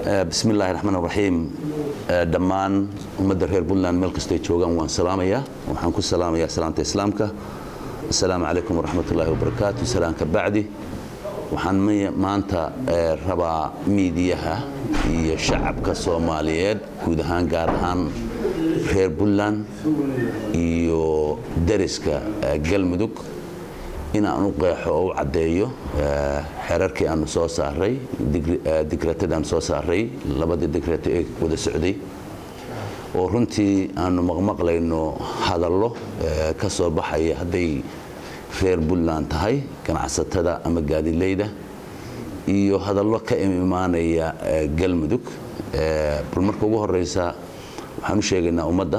bismi illaahi raxmaan raxiim dhammaan ummadda reer puntland meel kastay joogaan waan salaamayaa waxaan ku salaamayaa salaamta islaamka assalaamu calaykum waraxmat ullaahi wabarakaatu salaanka bacdi waxaan maanta rabaa miidiyaha iyo shacabka soomaaliyeed guud ahaan gaar ahaan reer puntland iyo dariska galmudug inaan u qeexo oo u caddeeyo xeerarkii aanu soo saaray digratadii aanu soo saaray labadii digrato ee wada socday oo runtii aanu maqmaqlayno hadallo ka soo baxaya hadday reer puntland tahay ganacsatada ama gaadileyda iyo hadallo ka imaanaya galmudug bal marka ugu horeysa waxaan u sheegaynaa ummadda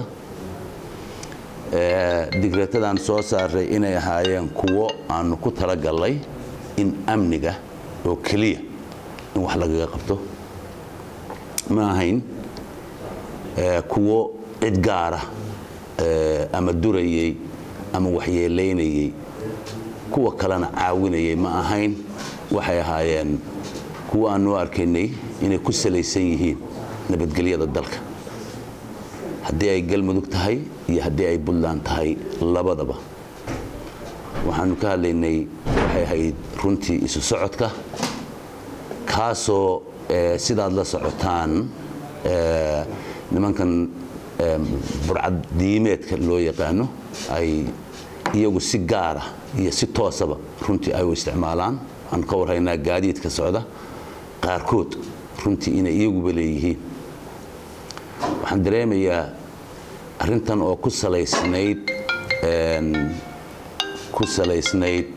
digreetadaan soo saaray inay ahaayeen kuwo aanu ku talagalnay in amniga oo keliya in wax lagaga qabto ma ahayn kuwo cid gaara ama durayey ama waxyeelaynayey kuwa kalena caawinayay ma ahayn waxay ahaayeen kuwo aanu arkaynay inay ku salaysan yihiin nabadgelyada dalka haddii ay galmudug tahay iyo haddii ay puntland tahay labadaba waxaanu ka hadlaynay waxay ahayd runtii isu socodka kaasoo sidaad la socotaan nimankan burcad diimeedka loo yaqaano ay iyagu si gaara iyo si toosaba runtii ay u isticmaalaan waxaan ka warhaynaa gaadiidka socda qaarkood runtii inay iyaguba leeyihiin waxaan dareemayaa arrintan oo ku salaysnayd ku salaysnayd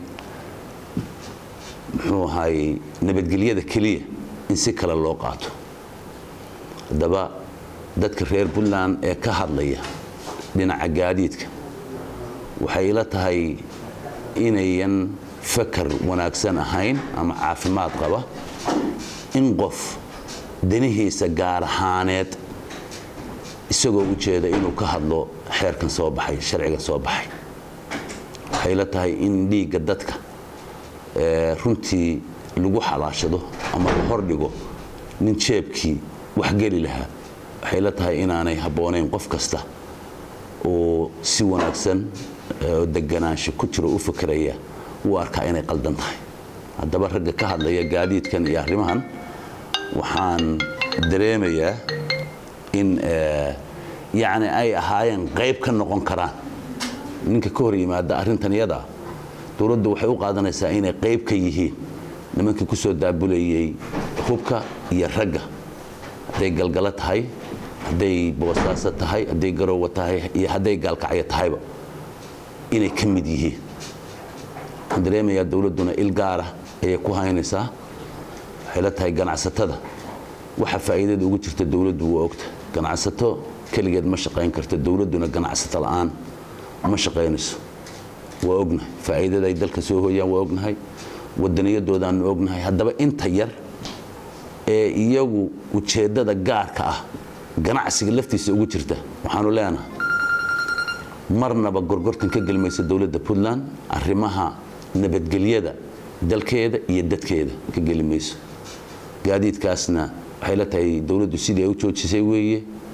muxuu ahaayey nabadgelyada keliya in si kale loo qaato haddaba dadka reer puntland ee ka hadlaya dhinaca gaadiidka waxay ila tahay inayan fakar wanaagsan ahayn ama caafimaad qaba in qof danihiisa gaar ahaaneed isagoo u jeeda inuu ka hadlo xeerkan soo baxay sharcigan soo baxay waxay la tahay in dhiigga dadka runtii lagu xalaashado ama la hordhigo nin jeebkii waxgeli lahaa waxay la tahay inaanay habboonayn qof kasta oo si wanaagsan oo deganaansho ku jiro u fakeraya uu arkaa inay qaldan tahay haddaba ragga ka hadlaya gaadiidkan iyo arrimahan waxaan dareemayaa in yacni ay ahaayeen qayb ka noqon karaan ninka ka hor yimaada arrintan iyadaa dowladdu waxay u qaadanaysaa inay qayb ka yihiin nimankii ku soo daabulayey hubka iyo ragga hadday galgalo tahay hadday boosaaso tahay hadday garoowa tahay iyo hadday gaalkacyo tahayba inay ka mid yihiin waxaan dareemayaa dowladduna il gaara ayay ku haynaysaa waxay la tahay ganacsatada waxa faa'iidada ugu jirta dowladdu waa ogta ganacsato keligeed ma shaqayn karto dowladduna ganacsato la'aan ma shaqaynayso waa ognahay faa'iidada ay dalka soo hooyaan waa ognahay wadaniyadoodaanu ognahay haddaba inta yar ee iyagu ujeeddada gaarka ah ganacsiga laftiisa ugu jirta waxaanu leenahay marnaba gorgortan ka gelmaysa dowladda puntland arrimaha nabadgelyada dalkeeda iyo dadkeeda ka geli mayso gaadiidkaasna waxay la tahay dowladdu sidii ay u joojisay weeye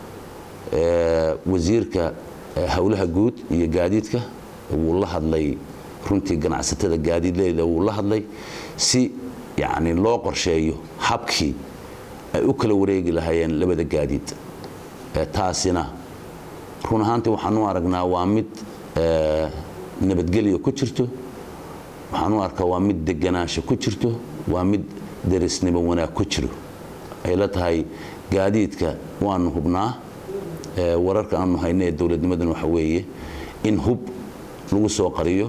wasiirka howlaha guud iyo gaadiidka wuu la hadlay runtii ganacsatada gaadiidleyda wuu la hadlay si yacni loo qorsheeyo habkii ay u kala wareegi lahaayeen labada gaadiid taasina run ahaantii waxaan u aragnaa waa mid nabadgelyo ku jirto waxaan u arkaa waa mid deganaansho ku jirto waa mid derisnimo wanaag ku jiro ay la tahay gaadiidka waanu hubnaa wararka aanu hayno ee dowladnimadan waxa weeye in hub lagu soo qariyo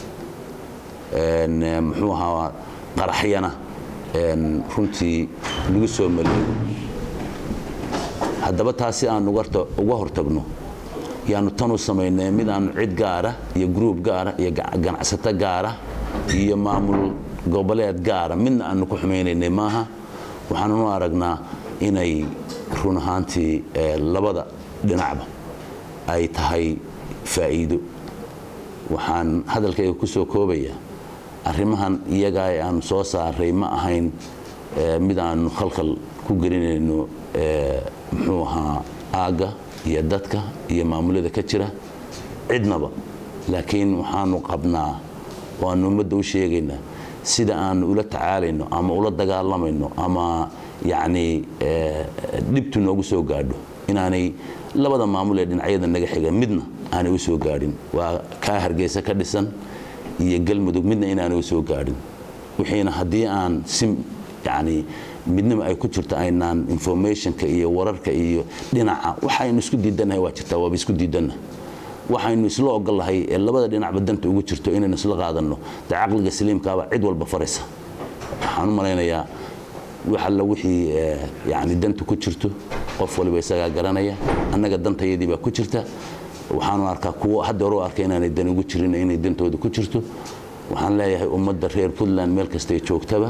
muxuu ahaa qaraxyana runtii lagu soo maleego haddaba taasi aan uga hortagno yaanu tanu samaynay mid aanu cid gaara iyo gruub gaara iyo ganacsato gaara iyo maamul goboleed gaara midna aanu ku xumaynaynay maaha waxaanunu aragnaa inay run ahaantii labada dhinacba ay tahay faa'iido waxaan hadalkayga ku soo koobayaa arrimahan iyagaa ee aanu soo saaray ma ahayn mid aanu khalkhal ku gelinayno muxuu ahaa aagga iyo dadka iyo maamulada ka jira cidnaba laakiin waxaanu qabnaa waanu ummadda u sheegaynaa sida aanu ula tacaalayno ama ula dagaalamayno ama yacnii dhibtu noogu soo gaadho inaanay labada maamul ee dhinacyada naga xiga midna aanay u soo gaadhin waa kaa hargeysa ka dhisan iyo galmudug midna inaanay u soo gaadhin wixiina haddii aan si yacni midnimo ay ku jirto aynaan informationka iyo wararka iyo dhinaca waxaynu isku diidannahay waa jirtaa waaba isku diidanna waxaynu isla ogolahay ee labada dhinacba danta ugu jirto inaynu isla qaadanno dee caqliga saliimkaaba cid walba faraysa waxaan u malaynayaa wax alla wixii yani danta ku jirto qof waliba isagaa garanaya annaga dantayadii baa ku jirta waxaanu arkaa kuwo hadda hore u arka inaanay dan ugu jirin inay dantooda ku jirto waxaan leeyahay ummadda reer puntland meel kastay joogtaba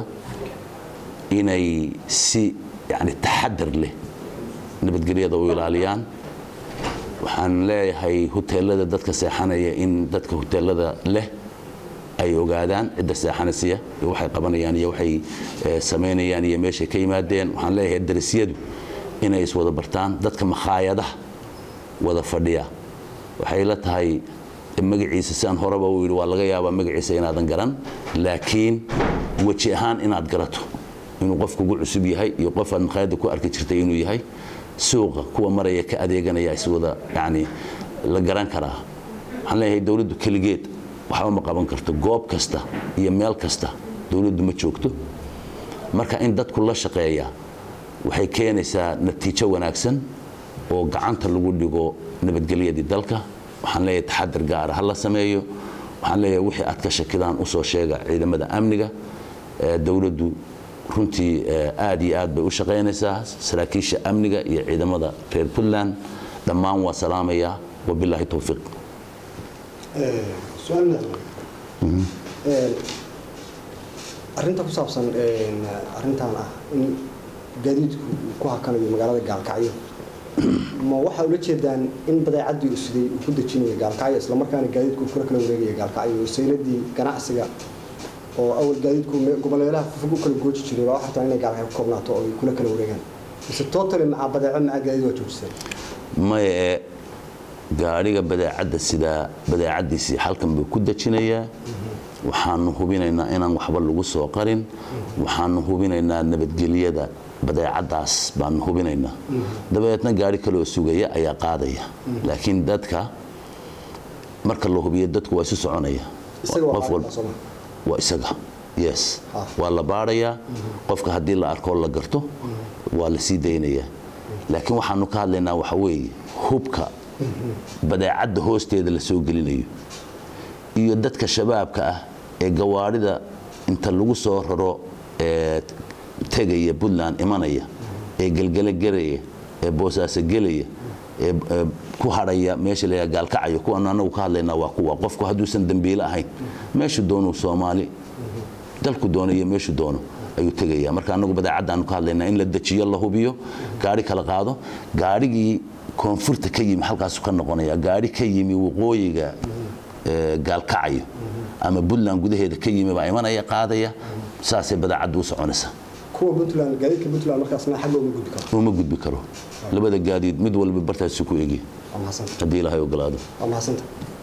inay si yani taxadar leh nabadgelyada u ilaaliyaan waxaan leeyahay huteelada dadka seexanaya in dadka huteelada leh ay ogaadaan cidda seexanaysiya iyo waxay qabanayaan iyo waxay samaynayaan iyo meeshay ka yimaadeen waxaan leeyahay darasyadu inay iswada bartaan dadka makhaayadaha wada fadhiya waxay la tahay magaciisa sidaan horeba uu yidhi waa laga yaabaa magaciisa inaadan garan laakiin weji ahaan inaad garato inuu qof kugu cusub yahay iyo qof aad makhaayadda ku arki jirtay inuu yahay suuqa kuwa maraya ka adeeganaya iswada yani la garan karaa waxaan leeyahay dowladdu keligeed waxba ma qaban karto goob kasta iyo meel kasta dowladdu ma joogto marka in dadku la shaqeeya waxay keenaysaa natiijo wanaagsan oo gacanta lagu dhigo nabadgelyadii dalka waxaan leeyahay taxadar gaara ha la sameeyo waxaan leeyahay wixii aad ka shakidaan usoo sheega ciidamada amniga dowladdu runtii aad iyo aad bay u shaqaynaysaa saraakiisha amniga iyo ciidamada reer puntland dhammaan waa salaamayaa wabilaahi towfiiq arinta ku saabsan arintan ah in gaadiidku ku hakanayo magaalada gaalkacyo ma waxaa ula jeedaan in badeecadii u siday uu ku dejinayo gaalkacyo islamarkaana gaadiidku kula kala wareegaya gaalkacyo wasayladii ganacsiga oo awal gaadiidku goboleelaha fufug u kala gooji jiray waa waxartaa inay gaalkacyo ku koobnaato oo ay kula kala wareegaan mise totally macaa badeeco macaa gaadiid waa joojiseen maya ee gaadhiga badeecadda sidaa badeecaddiisii halkan buu ku dejinayaa waxaanu hubinaynaa inaan waxba lagu soo qarin waxaanu hubinaynaa nabadgelyada badeecaddaas baanu hubinaynaa dabadeedna gaari kaleoo sugaya ayaa qaadaya laakiin dadka marka la hubiyo dadku waa isu soconaya qof walba waa isaga yes waa la baadhayaa qofka haddii la arkoo la garto waa la sii daynayaa laakiin waxaanu ka hadlaynaa waxa weeye hubka badeecadda hoosteeda la soo gelinayo iyo dadka shabaabka ah ee gawaarida inta lagu soo raro ee tegaya puntland imanaya ee gelgele gelaya ee boosaaso gelaya ee ku hadhaya meesha la gaalkacaya kuwaanu anagu ka hadlaynaa waa kuwa qofku hadduusan dembiile ahayn meeshu doonuu soomaali dalku doono iyo meeshu doono ayuu tegaya marka anagu badeecaddaanu ka hadlaynaa in la dejiyo la hubiyo gaari kala qaado gaarigii koonfurta ka yimi halkaasu ka noqonaya gaari ka yimi waqooyiga gaalkacayo ama puntland gudaheeda ka yimi baa imanaya qaadaya saasay badeecaddu u soconaysaa kuwa puntland gaadiidka puntland markaasna xagga uma gudbi karo uma gudbi karo labada gaadiid mid walba bartaasi ku egi waa mahadsantahay haddii ilaahay ogolaado waa mahadsantahay